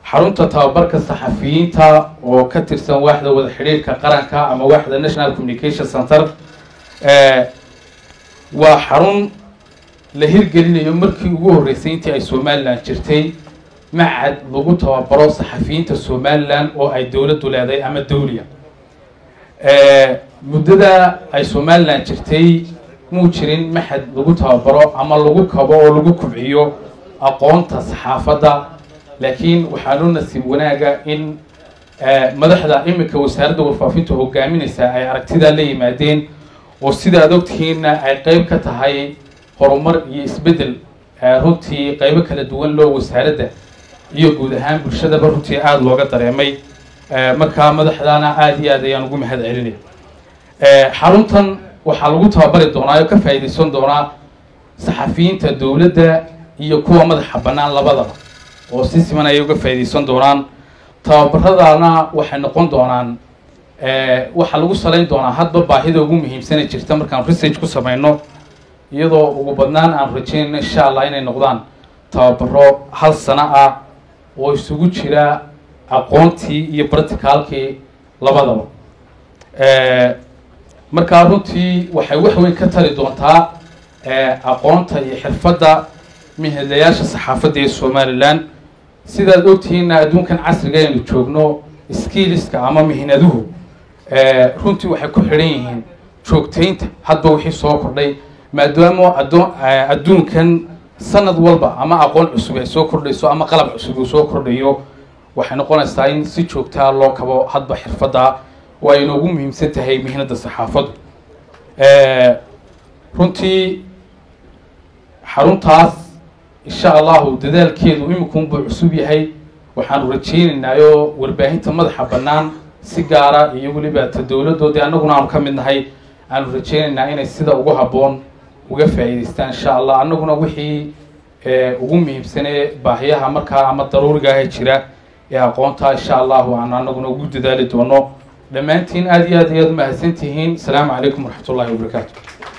xarunta tababarka saxafiyiinta oo ka tirsan waaxda wada xidhiirka qaranka ama waaxda national communication center waa xarun la hirgelinayo markii ugu horreysay intii ay somalilan jirtay macad lagu tababaro saxafiyiinta somalilan oo ay dowladdu leedahay ama dawliya muddada ay somalilan jirtay muu jirin maxad lagu tababaro ama lagu kabo oo lagu kubciyo aqoonta saxaafadda laakiin waxaanu nasiib wanaaga in madaxda iminka wasaaradda warfaafinta hogaaminaysa ay aragtidaa la yimaadeen oo sida ad ogtihiinna ay qeyb ka tahay horumar iyo isbeddel runtii qeybo kala duwan loo wasaaradda iyo guud ahaan bulshadaba runtii aada looga dareemay markaa madaxdaana aada iyo aad ayaan ugu mahad celinay xaruntan waxaa lagu tababari doonaa oo ka faa'iidaysan doonaa saxafiyiinta dowladda iyo kuwa madaxa bannaan labadaba oo si siman ayay uga faa'iidaysan doonaan tababaradana waxay noqon doonaan waxaa lagu salayn doonaa hadba baahida ugu muhiimsana jirta markaan research ku samayno iyadoo ugu badnaan aan rajaynayno insha allah inay noqdaan tababaro hal sano ah oo isugu jira aqoontii iyo practicalkii labadaba markaa runtii waxay wax weyn ka tari doontaa aqoonta iyo xirfadda mihadlayaasha saxaafadda ee somalilan sidaad ogtihiinna adduunkan casriga aynu joogno skiliska ama mihnaduhu runtii waxay ku xidhan yihiin joogtaynta hadba wixii soo kordhay maadaama addoon adduunkan sanad walba ama aqoon cusub ay soo kordhayso ama qalab cusub uu soo kordhayo waxay noqonaysaa in si joogtaa loo kabo hadba xirfadda oo ay inoogu muhiimsan tahay mihnadda saxaafaddu runtii xaruntaas insha allahu dadaalkeedu iminkunbuu cusub yahay waxaanu rajaynaynaayo warbaahinta madaxa bannaan si gaara iyo weliba ta dowladdoodii annaguna aanu ka mid nahay aanu rajaynaynaa inay sida ugu habboon uga faa'iidaystaan insha allah annaguna wixii ugu muhiimsanee baahiyaha markaa ama daruuriga ah jira ee aqoonta insha allahu aanu annaguna ugu dadaali doono dhammaantiin aada iyo aad ayaad umahadsan tihiin asalaamu calaykum waraxmat ullahi wabarakaatu